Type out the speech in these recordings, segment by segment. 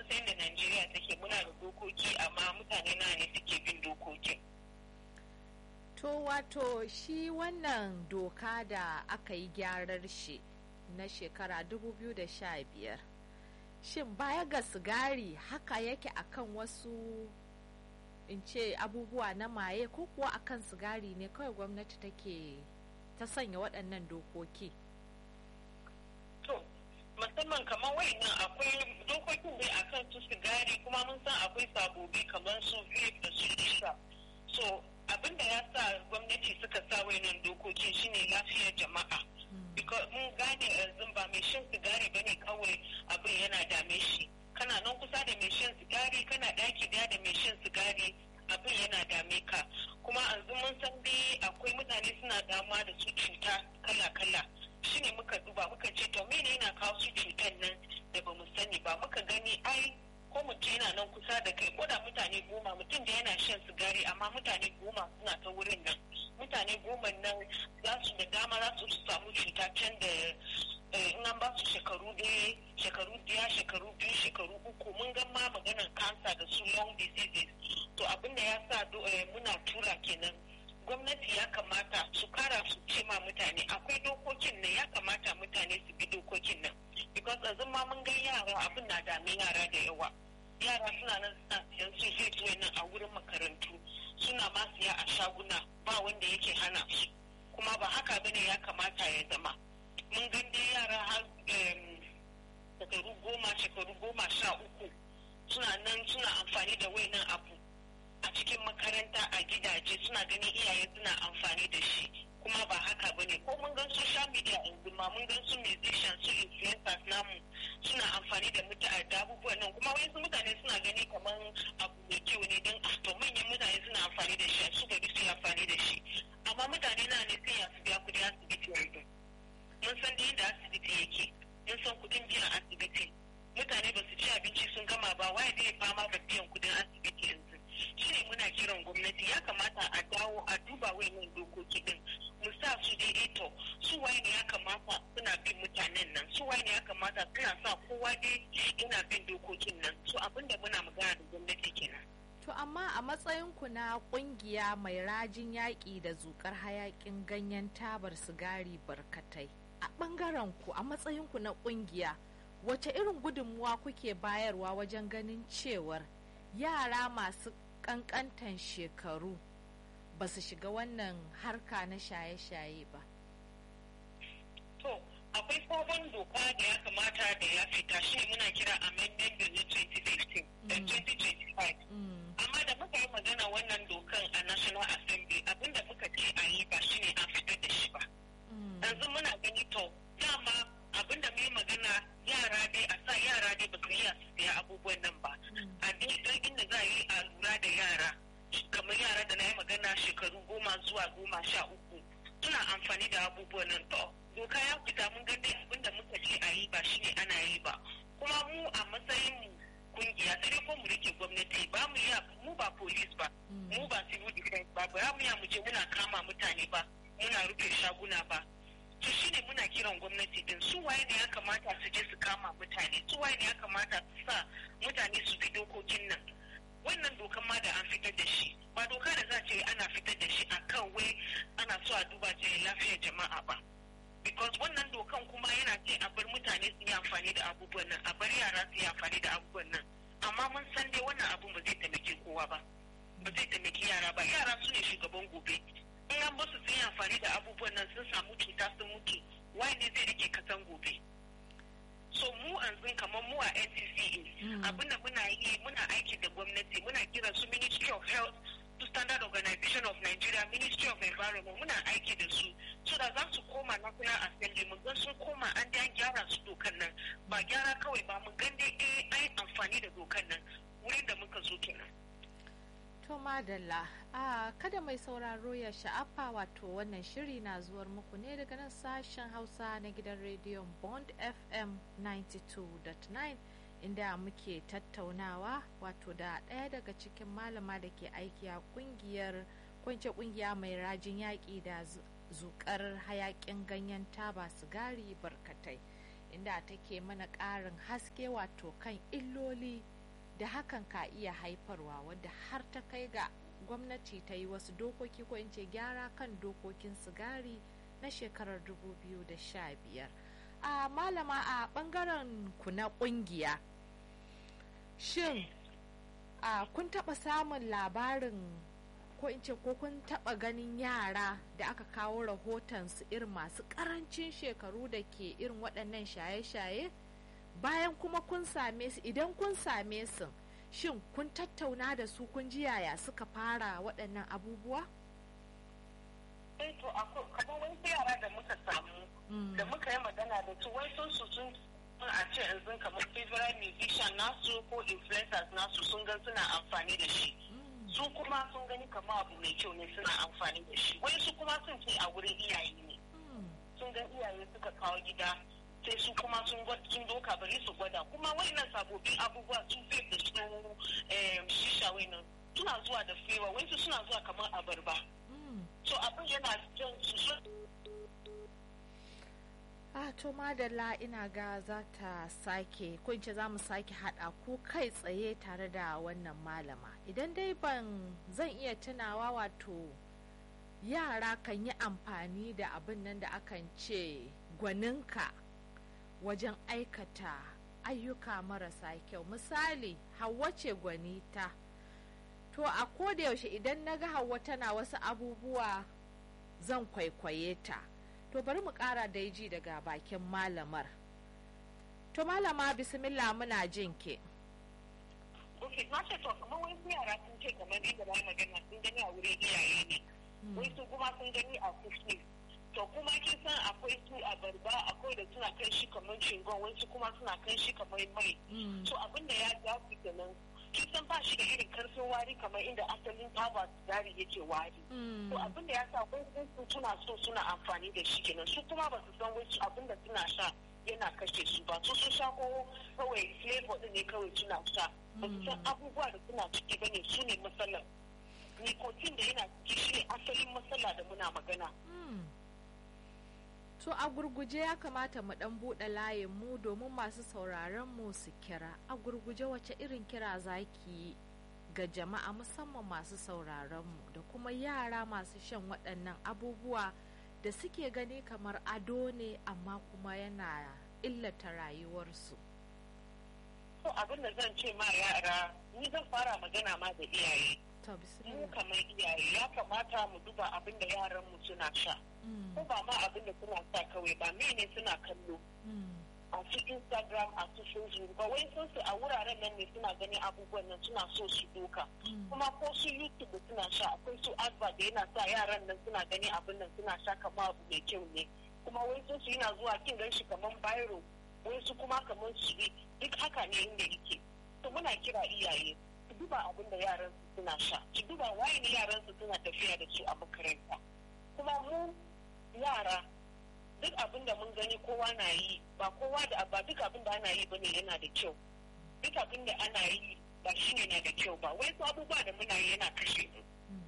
mun san da Najeriya take muna da dokoki amma mutane na ne suke bin dokokin. To wato shi wannan doka da aka yi gyarar shi na shekara 2015 shin baya ga sigari haka yake akan wasu in ce abubuwa na maye ko kuwa akan sigari ne kawai gwamnati take ta sanya waɗannan dokoki to musamman kamar wayannan akwai dokokin dai akan su sigari kuma mun san akwai sabobi kamar su vape da su shisha so abin da ya sa gwamnati suka sa wayannan dokokin shine lafiyar jama'a because mun gane yanzu ba mai shan sigari bane kawai abin yana dame shi kana nan kusa da mai shan sigari kana daki daya da mai shan sigari abin yana dame ka kuma yanzu mun san dai akwai mutane suna dama da su cuta kala-kala shine muka duba muka ce to mene yana kawo su cutar nan da ba mu sani ba muka gani ai ko mutum yana nan kusa da kai ko da mutane goma mutum da yana shan sigari amma mutane goma suna ta wurin nan mutane goma nan za su da dama za su samu cuta can da in an ba su shekaru ɗaya shekaru biya shekaru biyu shekaru uku mun ga ma maganar kansa da su long diseases to abin da ya sa muna tura kenan gwamnati ya kamata su kara su ce ma mutane akwai dokokin nan ya kamata mutane su bi dokokin nan because yanzu ma mun ga yara abin na dame yara da yawa yara suna nan suna siyan su zai nan a wurin makarantu suna ma siya a shaguna ba wanda yake hana su kuma ba haka bane ya kamata ya zama mun ga dai yara har shekaru goma shekaru goma sha uku suna nan suna amfani da wayannan abu a cikin makaranta a gidaje suna ganin iyaye suna amfani da shi kuma ba haka ba ne ko mun gan social media yanzu ma mun gan su musicians su influencers namu suna amfani da mutane da abubuwan nan kuma wasu mutane suna gani kamar abu mai kyau ne don to manyan mutane suna amfani da shi su bari su yi amfani da shi amma mutane na ne sai ya su biya kudi asibiti yanzu mun san da yadda asibiti yake mun san kudin biyan asibiti mutane ba su ci abinci sun gama ba waye zai fama da biyan kudin asibiti yanzu shi ne muna kiran gwamnati ya kamata a dawo a duba wayannan dokoki din mu sa su daidai to su waye ne ya kamata suna bin mutanen nan su waye ne ya kamata suna sa kowa dai yana bin dokokin nan so abinda muna magana da gwamnati kenan To amma a matsayinku na kungiya mai rajin yaƙi da zukar hayaƙin ganyen tabar sigari barkatai. A ɓangaren ku a matsayinku na kungiya wace irin gudunmuwa kuke bayarwa wajen ganin cewar yara masu ƙanƙantan shekaru ba su shiga wannan harka na shaye-shaye ba? To, akwai sabon doka da ya kamata da ya fita shi muna kira amendment bill na 2015 da 2025. Amma da muka yi magana wannan dokan a National Assembly abinda muka ce a yi ba shi ne an fitar da shi ba. Yanzu muna gani to, dama abinda mu yi magana yara dai a sa yara dai ba su iya su siya abubuwan nan ba. A dai inda za a yi a lura da yara. Kamar yara da na yi magana shekaru goma zuwa goma sha uku. Suna amfani da abubuwan nan to. doka ya fita mun ga dai abinda muka ce a yi ba shi ne ana yi ba kuma mu a matsayin mu kungiya sai ko mu rike gwamnati ba mu ya mu ba police ba mu ba civil defense ba ba mu ya mu je muna kama mutane ba muna rufe shaguna ba to shine muna kiran gwamnati din su waye ne ya kamata su je su kama mutane su waye ne ya kamata su sa mutane su bi dokokin nan wannan dokan ma da an fitar da shi ba doka da za ce ana fitar da shi akan wai ana so a duba ce lafiyar jama'a ba because wannan dokan kuma yana ce a bar mutane su yi amfani da abubuwan nan a bar yara su yi amfani da abubuwan nan amma mun san dai wannan abun ba zai taimake kowa ba ba zai taimaki yara ba yara su ne shugaban gobe in an basu su yi amfani da abubuwan nan sun samu cuta sun mutu wai ne zai rike kasan gobe so mu yanzu kamar mu a NCCA abinda muna yi muna aiki da gwamnati muna kira su Ministry of Health to Standard Organization of Nigeria Ministry of Environment muna aiki da su so da za su koma National Assembly mu gan sun koma an da gyara su dokan nan ba gyara kawai ba mu gan dai eh ai amfani da dokan nan wurin da muka zo kenan To madalla, a kada mai sauraro ya sha'afa wato wannan shiri na zuwar muku ne daga nan sashen Hausa na gidan rediyon Bond FM 92.9 inda muke tattaunawa wato da ɗaya daga cikin malama da ke aiki a kungiyar kwance kungiya mai rajin yaƙi da zukar hayaƙin ganyen taba sigari barkatai inda take mana ƙarin haske wato kan illoli da hakan ka iya haifarwa wadda har ta kai ga gwamnati ta yi wasu dokoki ko in ce gyara kan dokokin sigari na shekarar 2015 a malama a bangaren ku na kungiya shin a kun taba samun labarin ko in ce ko kun taba ganin yara da aka kawo rahoton su irin masu karancin shekaru da ke irin waɗannan shaye-shaye bayan kuma kun same su idan kun same su shin kun tattauna da su kun ji yaya suka fara waɗannan abubuwa? eh to kamar wani yara da muka samu da muka yi magana da su wai sun su sun a ce yanzu kamar favorite musician nasu ko influencers nasu sun ga suna amfani da shi su kuma sun gani kamar abu mai kyau ne suna amfani da shi wai su kuma sun ce a wurin iyaye ne sun ga iyaye suka kawo gida sai su kuma sun sun doka bari su gwada kuma wayannan sababbin abubuwa sun fi da su shisha wayannan suna zuwa da fewa wasu suna zuwa kamar abarba so abin yana jan su ah to madalla ina ga za ta sake ko ce za mu sake haɗa ku kai tsaye tare da wannan malama idan dai ban zan iya tunawa wato yara kan yi amfani da abin nan da akan ce gwaninka wajen aikata ayyuka marasa kyau misali hawa ce gwanita to a koda yaushe idan na ga hawa tana wasu abubuwa zan kwaikwaye ta to bari mu kara da ji daga bakin malamar to malama bismillah muna jin ke ok na ce to kamar wasu yara sun ce kamar inda ba magana sun gani a wurin iyaye ne wasu kuma sun gani a kufi to kuma kin san akwai su a barba akwai da suna kan shi kamar shingon wasu kuma suna kan shi kamar mai so abin da ya ja su kenan kin san ba shi da irin karfin wari kamar inda asalin taba sigari yake wari to abin da ya sa wasu su suna so suna amfani da shi kenan su kuma ba su san wasu abin da suna sha yana kashe su ba su sun sha ko kawai flavor din ne kawai suna sha ba su san abubuwa da suna ciki bane su ne matsalar nicotine da yana ciki shi ne asalin matsala da muna magana To a gurguje ya kamata mu dan buɗe layin mu domin masu sauraron mu su kira. A gurguje wace irin kira zaki ga jama'a musamman masu sauraron mu da kuma yara masu shan waɗannan abubuwa da suke gani kamar ado ne amma kuma yana illata rayuwarsu. To abin da zan ce ma yara ni zan fara magana ma da iyaye. Mu kamar iyaye ya kamata mu duba abin da yaran mu suna sha. ko ba ma abin da suna sa kawai ba mene suna kallo a su instagram a su facebook ba wai sun su a wuraren nan ne suna ganin abubuwan nan suna so su doka kuma ko su youtube suna sha akwai su advert da yana sa yaran nan suna ganin abin nan suna sha kamar abu mai kyau ne kuma wai sun su yana zuwa kin gan shi kamar biro wai su kuma kamar su duk haka ne inda yake to muna kira iyaye su duba abin da yaran su suna sha su duba waye ne yaran su suna tafiya da su a makaranta kuma mu yara duk abin da mun gani kowa na yi ba kowa da ba duk abin da ana yi bane yana da kyau duk abin da ana yi ba shi ne na da kyau ba wai su abubuwa da muna yi yana kashe mu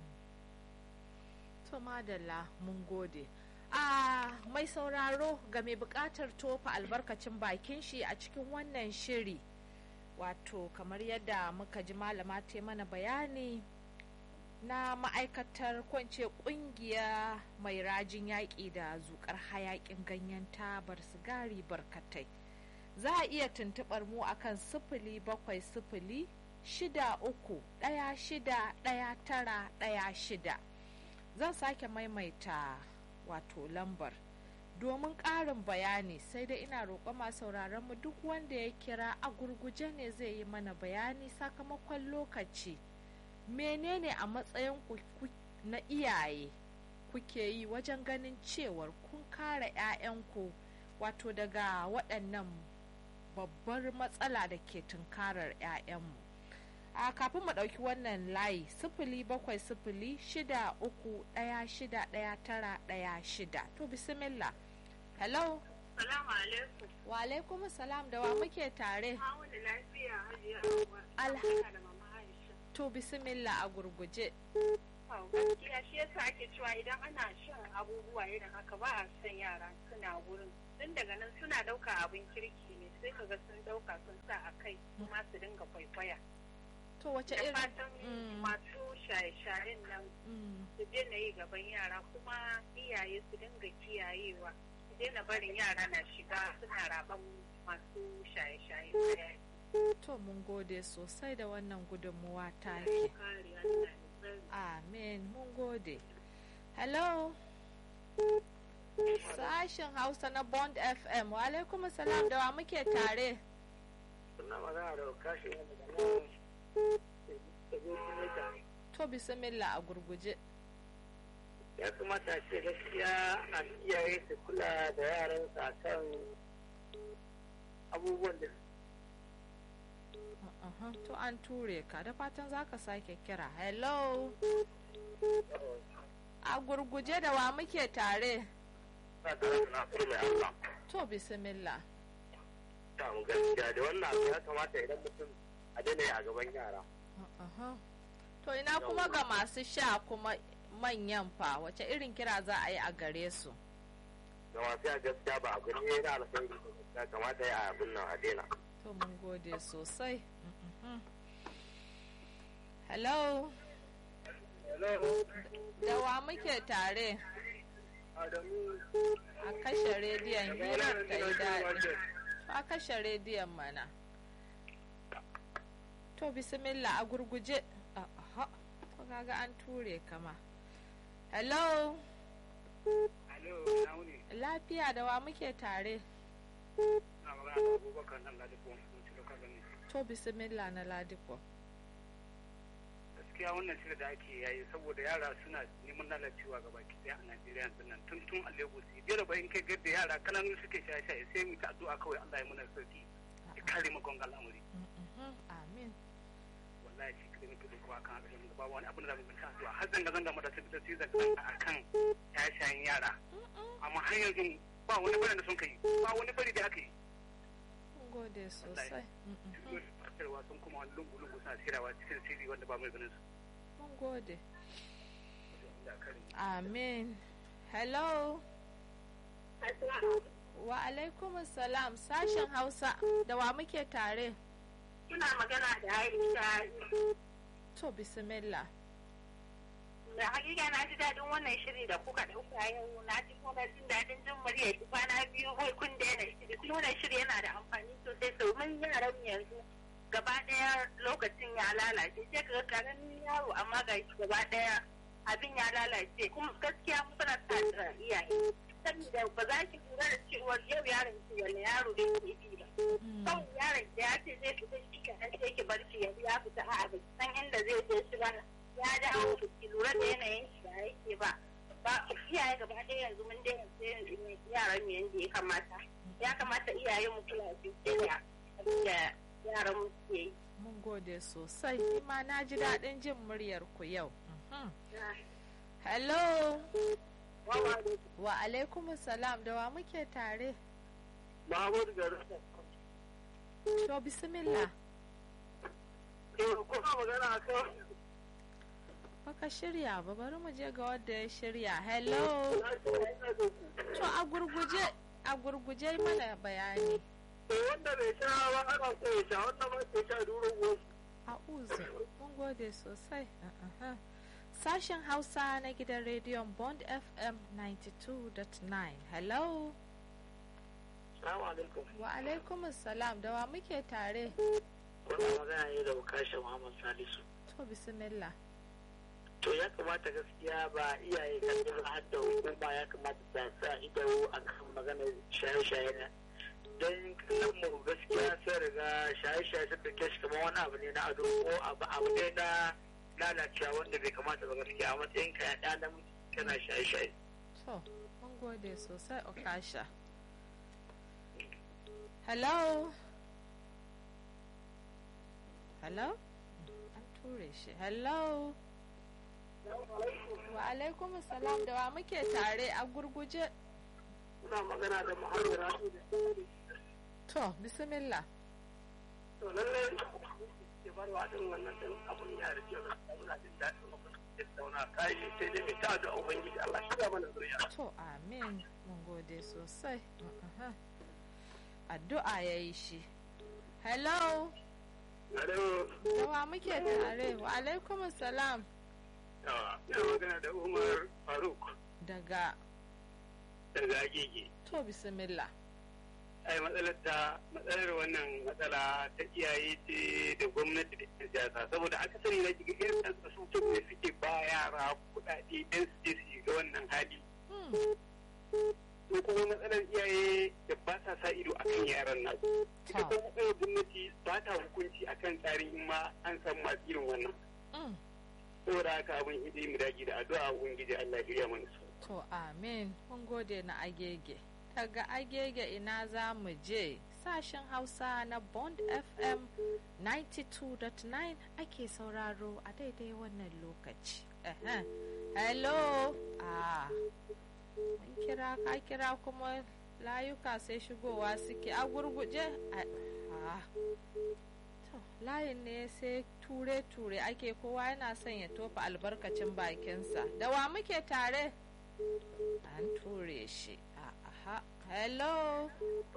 to madalla mun gode a mai sauraro ga mai bukatar tofa albarkacin bakin shi a cikin wannan shiri wato kamar yadda muka ji malama ta mana bayani na ma'aikatar kwance kungiya mai rajin yaƙi da zukar hayaƙin ganyen tabar sigari barkatai za a iya tuntuɓar mu akan sifili bakwai sifili shida uku ɗaya shida ɗaya tara ɗaya shida zan sake maimaita wato lambar domin ƙarin bayani sai dai ina roƙo masu sauraron mu duk wanda ya kira a gurguje ne zai yi mana bayani sakamakon lokaci menene a matsayin na iyaye kuke yi wajen ganin cewar kun kare 'ya'yanku wato daga waɗannan babbar matsala da ke tunkarar 'ya'yanmu a kafin mu ɗauki wannan layi sifili bakwai sifili shida uku ɗaya shida ɗaya tara ɗaya shida to bismillah hello salamu alaikum wa alaikum salam da wa muke tare lafiya hajiya to bismillah a gurguje gaskiya shi yasa ake cewa idan ana shan abubuwa irin haka ba a son yara suna wurin tun daga nan suna ɗauka abin kirki ne sai kaga sun ɗauka sun sa a kai kuma su dinga kwaikwaya to wace da irin fatan Mm. masu shaye-shayen nan Mm, su daina yi gaban yara kuma iyaye su dinga kiyayewa su daina barin yara na shiga suna raban masu shaye-shaye to mun gode sosai da wannan gudunmuwa take kare Allah ya tsare. amen mun gode hello sashen hausa na bond fm wa alaikum salam da wa muke tare suna magana da kashi ne daga nan da zai da to bismillah a gurguje ya kamata ce gaskiya a iyaye su kula da yaransu a kan abubuwan da Aha, to an ture ka da fatan za ka sake kira hello a gurguje da wa muke tare suna tare da nasu mai Allah to bismillah ta mu gaskiya da wannan abu ya kamata idan mutum a daina yi a gaban yara Aha. to ina kuma ga masu sha kuma manyan fa wace irin kira za a yi a gare su da masu ya gaskiya ba abu ne na alkhairi ya kamata ya abin nan a daina to mun gode sosai Mhm. hello da wa muke tare Adamu a kashe rediyon hirar ta yi daɗi a kashe rediyon mana to bismillah a gurguje aha to kaga an ture kama hello Alo, na wuni, lafiya da wa muke tare na magana da Abubakar nan da duk wani mutum da gani. to bismillah na ladiko gaskiya wannan shirin da ake yayi saboda yara suna neman lalacewa ga baki daya a Najeriya yanzu nan tun tun a Lagos biyar bayan kai gadda yara kananu suke shaye shaye sai mu ta addu'a kawai Allah ya muna sauki ya kare mu gonga al'amari Mhm, amin wallahi shi kare muke da kuwa kan haka ba wani abin da zamu ta addu'a har zanga zanga mata sai ta sai zanga akan shaye shayen yara amma har yanzu ba wani bari da sun kai ba wani bari da aka yi mun gode sosai Mhm, Fatarwa sun kuma wani lungu-lungu suna sirawa cikin sirri wanda ba mai ganin su. mun gode Allah ya kare mu. amin hello wa alaikum salam sashen hausa da wa muke tare Kina magana da Aisha to bismillah da hakika na ji daɗin wannan shiri da kuka ɗauka yau na ji kuma jin daɗin jin murya ki kwana biyu wai kun daina shiri kuma wannan shiri yana da amfani sosai domin yaran mu yanzu gaba ɗaya lokacin ya lalace sai ka ga karamin yaro amma ga shi gaba ɗaya abin ya lalace kuma gaskiya mu suna sa da iyaye saboda ba za ki lura da cewa yau yaron ki wani yaro da ke bi ba Mm, kawai yaron da ya ce zai fita shi kenan sai ki bar shi yanzu ya fita a'a ba ki san inda zai je shi ba ya dawo ba ki lura da yanayin shi da yake ba ba iyaye gaba ɗaya yanzu mun daina sai yaran mu yanda ya kamata ya kamata iyaye mu kula da da abin da yaran mu ke yi mun gode sosai ni ma na ji daɗin jin muryar ku yau Mhm. hello wa alaikum salam da wa muke tare Muhammadu Garu. to bismillah Kuma magana a kan baka shirya ba bari mu je ga wanda ya shirya hello to a gurguje a gurguje mana bayani wanda bai sha ba ana so ya sha wanda ba ke sha duro wasu. a uzu mun gode sosai Uh-uh. sashen hausa na gidan rediyon bond fm 92.9 hello Salamu alaikum. wa alaikum salam da wa muke tare Wannan magana ne da Bukasha Muhammad Salisu. to bismillah To ya kamata gaskiya ba iyaye kan ba har da hukuma ya kamata ta sa ido a kan maganar shaye-shaye na. Don kallon mu gaskiya sai riga shaye-shaye sun dauke shi kamar wani abu ne na ado ko abu abu ne na lalacewa wanda bai kamata ba gaskiya a matsayin ka ya ɗan namiji kana shaye-shaye. to mun gode sosai okasha hello hello an ture shi hello wa alaikum salam da wa muke tare a gurguje Muna magana da Muhammadu Rasu da to bismillah to lallai ke bar wa din wannan din abun ya rike da muna jin daɗin abun da zauna kai sai dai ta da ubangiji Allah shi ga mana zuriya to amin mun gode sosai addu'a ya yi shi hello Alo, dawa muke tare wa alaikum salam ya magana da Umar Faruk daga daga Agege. to bismillah ai matsalar ta matsalar wannan matsala ta iyaye ce da gwamnati da yan siyasa saboda akasari na shiga irin ɗan su ne suke ba yara kuɗaɗe don su je su shiga wannan hali Hmm, ko kuma matsalar iyaye da ba sa sa ido akan yaran nasu ita Ta. kuma matsalar gwamnati ba ta hukunci akan tsarin in ma an san masu irin wannan hmm. saboda haka abin hidi mu dage da addu'a ubangiji Allah ya shirya mana su to amin mun gode na agege daga agege ina za mu je sashen hausa na bond fm 92.9 ake sauraro a daidai wannan lokaci Ehem. hello ah mun kira ka kira kuma layuka sai shigowa suke a gurguje ah to layin ne sai ture-ture ake kowa yana son ya tofa albarkacin bakinsa da wa muke tare an ture shi aha hello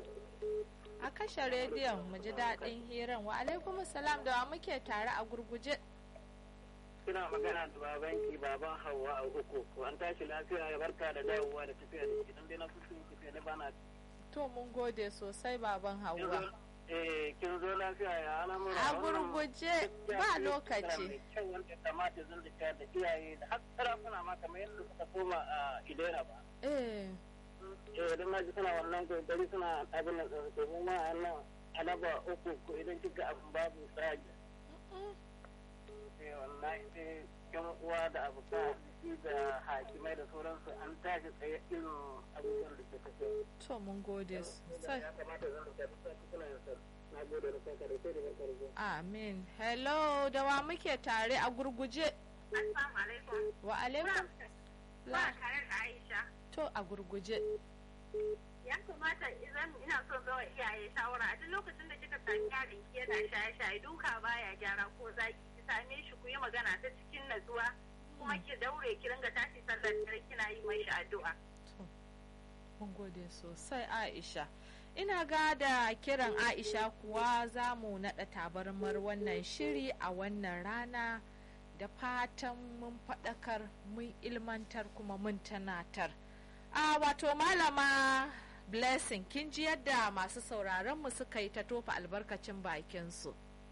a kashe rediyon mu ji daɗin hiran wa alaikum salam da wa muke tare a gurguje suna magana da babanki baban hawa a uku ko an tashi lafiya ya barka da dawowa da tafiya da idan dai na kusa tafiya ne bana to mun gode sosai baban hawa eh kin zo lafiya ya al'amura a gurguje ba lokaci kan wanda kamata zan da da iyaye da har sarakuna ma kamar yadda suka koma a idera ba eh eh idan na ji suna wannan kokari suna abin da tsarki mu ma a nan alaba uku ko idan kika abin babu tsagi mm, eh wallahi sai yan uwa da abokan arziki da hakimai da sauransu an tashi tsaye irin abubuwan da ke tafiya to mun gode sosai ya kamata zan da tafi suna yin sa na gode da kanka da sai da karfi amin hello da wa muke tare a gurguje Assalamu alaikum. wa alaikum Ba la tare da Aisha. to a gurguje Ya kamata idan ina son bawa iyaye shawara a duk lokacin da kika sami yaron ki yana shaye-shaye duka baya gyara ko zaki ki same shi ku yi magana ta cikin natsuwa kuma ki daure ki ringa tashi sallar dare kina yi mai addu'a. To, mun gode sosai Aisha. Ina ga da kiran Aisha kuwa za mu naɗa tabarmar wannan shiri a wannan rana da fatan mun faɗakar mun ilmantar kuma mun tanatar. A wato malama blessing kin ji yadda masu sauraron mu suka yi ta tofa albarkacin bakinsu.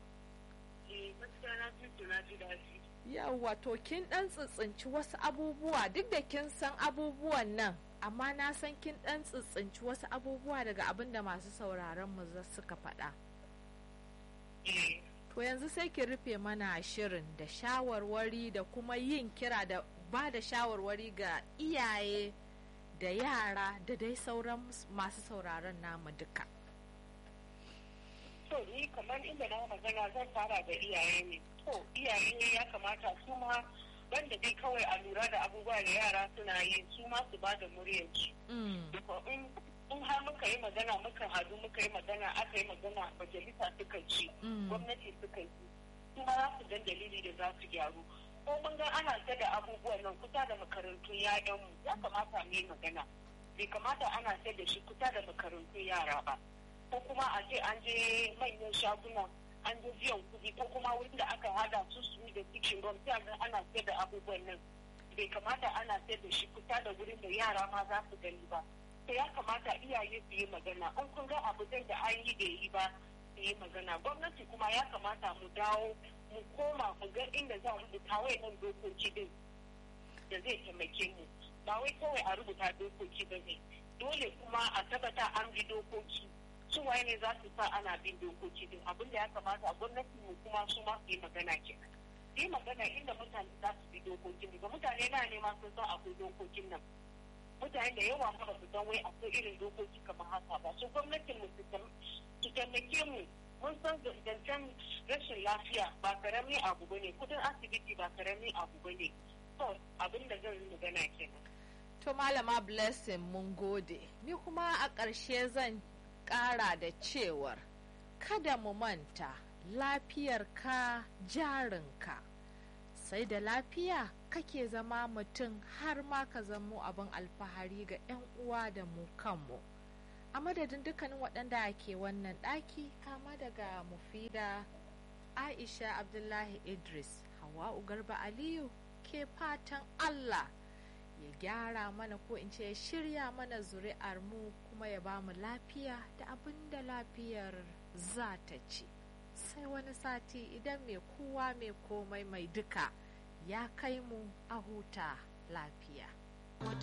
Eh gaskiya na ji na ji daɗi. Yawwa to kin ɗan tsitsinci wasu abubuwa duk da kin san abubuwan nan amma na san kin ɗan tsitsinci wasu abubuwa daga abin da masu sauraron mu za suka faɗa. Eh To yanzu sai ki rufe mana shirin da shawarwari da kuma yin kira da ba da shawarwari ga iyaye da yara da dai sauran masu sauraron namu duka. to ni kamar inda na magana zan fara da iyaye ne to iyaye ya kamata su ma banda dai kawai a lura da abubuwa da yara suna yi su ma su ba da muryarsu Mm, in in har muka yi magana muka hadu muka yi magana aka yi magana majalisa suka ci mm, gwamnati suka yi su ma za su gan dalili da za su gyaru ko mun ga ana ta da abubuwan nan kusa da makarantun yayanmu ya kamata mu yi magana bai kamata ana ta da shi kusa da makarantun yara ba ko kuma a ce an je manyan shaguna an je biyan kuɗi ko kuma wurin da aka hada su su da cikin rom sai ga ana ta da abubuwan nan bai kamata ana ta da shi kusa da wurin da yara ma za su gani ba to ya kamata iyaye su yi magana in kun ga abu zai da an yi da yi ba su yi magana gwamnati kuma ya kamata mu dawo mu koma mu ga inda za a rubuta wayannan dokoki din da zai taimake mu ba wai kawai a rubuta dokoki ba ne dole kuma a tabbata an bi dokoki su waye ne za su sa ana bin dokoki din abin da ya kamata gwamnati mu kuma su ma su yi magana kenan su yi magana inda mutane za su bi dokokin ba mutane na nema sun san akwai dokokin nan mutane da yawa ma ba su san wai akwai irin dokoki kamar haka ba su gwamnatin mu su taimake mu mun san zancen rashin lafiya ba karamin abu bane kudin asibiti ba karamin abu bane to abin da zan yi magana kenan To malama blessing mun gode. Ni kuma a ƙarshe zan ƙara da cewar kada mu manta lafiyarka jarinka. sai da lafiya kake zama mutum har ma ka zamo abin alfahari ga 'yan uwa da mu kanmu a madadin dukkanin waɗanda ke wannan ɗaki kama daga mufida aisha abdullahi idris hawa'u garba aliyu ke fatan allah ya gyara mana ko in ce ya shirya mana zuri'ar mu kuma ya ba mu lafiya da abin da lafiyar za ta ci sai wani sati idan mai kowa mai komai mai duka ya kai mu a huta lafiya